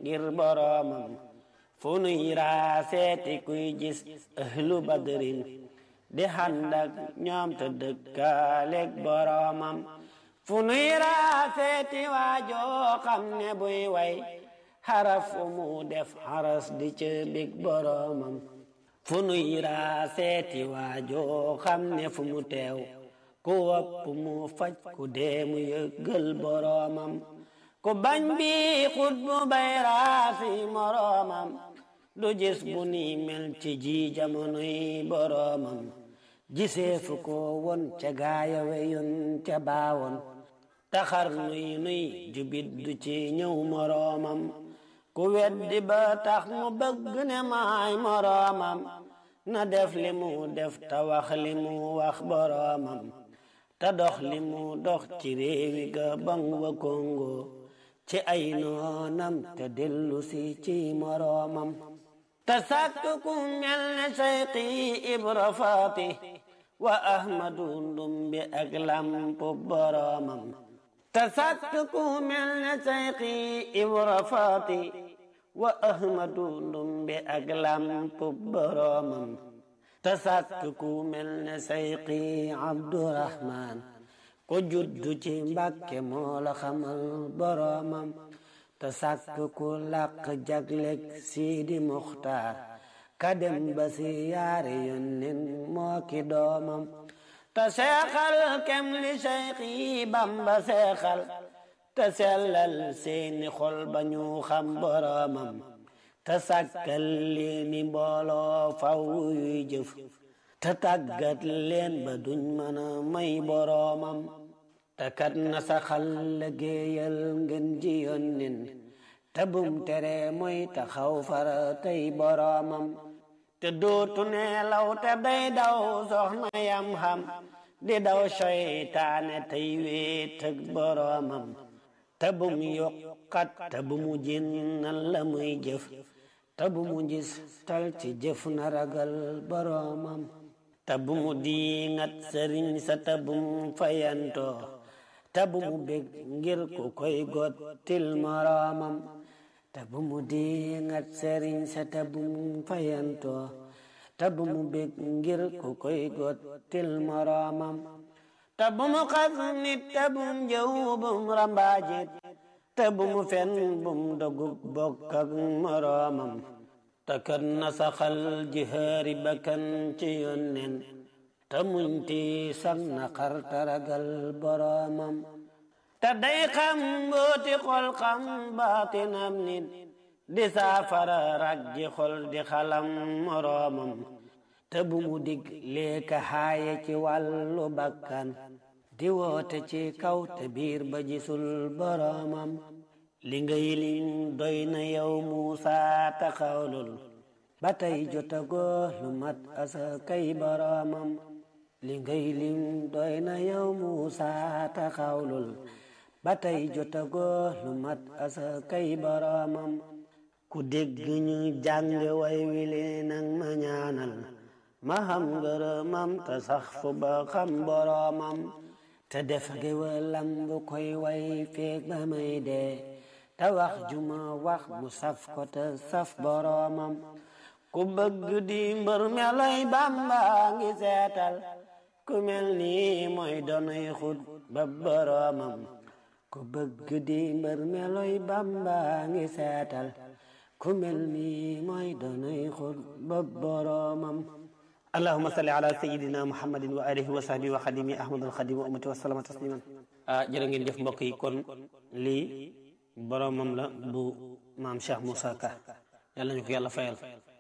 ngir boroomam fu nuy raa seeti kuy gis ahlu badrin di xandak ñoom te dëkkaaleeg boroomam fu nuy raa seeti waajoo xam ne buy way xaraf fu mu def xaras di ca bég boroomam fu nuy raa seeti waajoo xam ne fu mu teew ku wopp mu faj ku dee mu yëggal boroomam ku bañ bi xut bu bay raasi moroomam du gis bu ni mel ci ji jamonoy boroomam gisee fu ko won ca gaaya weyoon ca baawoon taxar nuy nuy jubit du ci ñëw moroomam ku weddi ba tax mu bëgg ne maay moroomam na def li mu def ta wax li mu wax boroomam te dox li mu dox ci réewi Gabon wa Congo ci ay noonam te dellu si ci moroomam te sàkk ku mel ne Seyxi Ibra Faati wa Ahmadu Ndumbe ak lampu boroomam te sàkk ku mel ne Seyxi Ibra Faati wa Ahmadu Ndumbe ak lampu boroomam te sàkk ku mel ne Seyxi Abdurahmaan ko juddu ci Mbàkke moo la xamal boroomam te sàkk ku làq jaglek Sidi Muxtaar ka dem ba si yaari yónneen moo ki doomam te seexal kem li Seyxi Bamba seexal te sellal seeni xol ba ñu xam boroomam te sàkkal leeni mbooloo faw yuy jëf te tàggat leen ba duñ mën a may boroomam te kat na saxal liggéeyal ngeen ji yónneen te bum tere mooy taxaw fara tey boroomam te dootu neelaw te day daw soxna yam xam di daw seytaane tey wéet ak boroomam te bum yokkat te bu mu jinnal la muy jëf te bu mu gis tal ci jëf na ragal boroomam te bu mu diingat sëriñ sa te bu mu fayantoo te bu mu bég ngir ku koy gottil moroomam te bu mu diingat sëriñ sa te bu mu fayantoo te bu mu bég ngir ku koy gottil moroomam te bu mu xas nit te bu mu jëw bu mu rambaajit te bu mu fen bu mu dogub bokk ak moroomam te kat na saxal jihaari bakkan ci yónneen te muñ ti sax na xar taragal boroomam te day xam mbooti xol xam baatinam nit di saafara rag ji xol di xalam moroomam te bu mu dig leeka xaaye ci wàllu bakkan di woote ci kaw te biir ba gisul boroomam li ngay lim doy na yow Muusa taxawlul ba tey jotagoo lu mat asa kay boroomam li ngay lim doy na yow Muusa taxawlul ba tey jotagoo lu mat asa kay boroomam ku dégg ñu jàng way wile nang ma ñaanal ma xam ngërëmam te sax fu ba xam boroomam te def géwalam bu koy way feeg ba may dee te wax juma wax mu saf ko te saf boroomam ku bëgg di mbër meloy Bàmba ngi seetal ku mel nii mooy donoy xut ba boroomam ku bëgg di mbër meloy Bàmba ngi seetal ku mel nii mooy donoy xut ba boroomam allahuma salli ala sayidina muhammadin wa alihi wa sahbihi wa xadimi ahmadul xadim wa ummati wa salama tasliman ah jërë ngeen jëf mbokk yi kon lii boromam la bu maam Cheikh Moussa Ka yàlla nañu ko yàlla fayal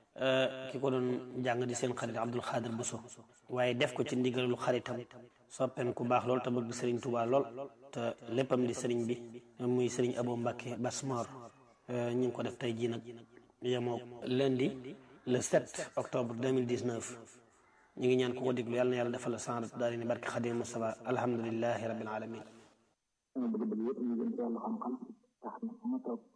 ki ko doon jàng di seen xarit Abdul Xaadir Buso waaye def ko ci ndigalul xaritam soppem ku baax lool te bëgg Sëriñ Tuubaa lool te léppam di sëriñ bi muy sëriñ Abo Mbàkke Basmor ñu ngi ko def tey jii nag yemoo lundi le 7 octobre 2019 ñu ngi ñaan ku ko déglu yàlla na yàlla defal la sanrat daal ni barke Xadim Mustafa alhamdulilahi rabbil alamin sama bëgg-bëgg yëpp ñu jëm ci wàllu xam-xam tax na fu ma toog